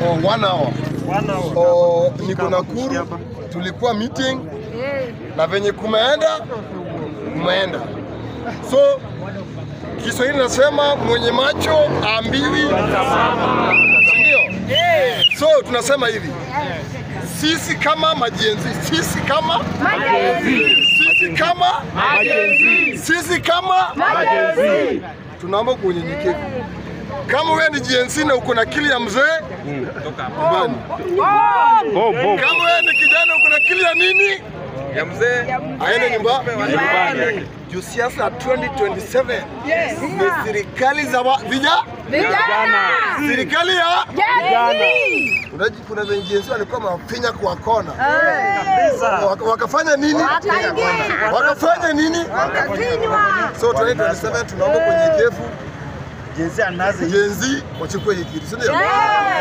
oh, one hour. Wana wa- Oh, niko Nakuru, tulikuwa meeting na venye kumeenda kumeenda. So Kiswahili nasema mwenye macho ambiwi, ndio. So tunasema hivi, sisi kama majenzi, sisi kama sisi kama sisi kama tunaomba kwa unyenyekevu. Kama wewe ni GNC na uko na akili ya mzee, nyumbani. Bom, bom. Kama wewe ni kijana uko na akili ya nini, ya mzee aende nyumba nyumbani. juu siasa ya 2027 ni serikali za wa- vija serikali ya Unaji, kuna venye GNC walikuwa mafinya kwa kona Waka- wakafanya nini? Wakafanya nini? So 2027 tunaomba kwa unyenyekevu Jinsi anazi Gen Z wachukue hii kitu, si ndio?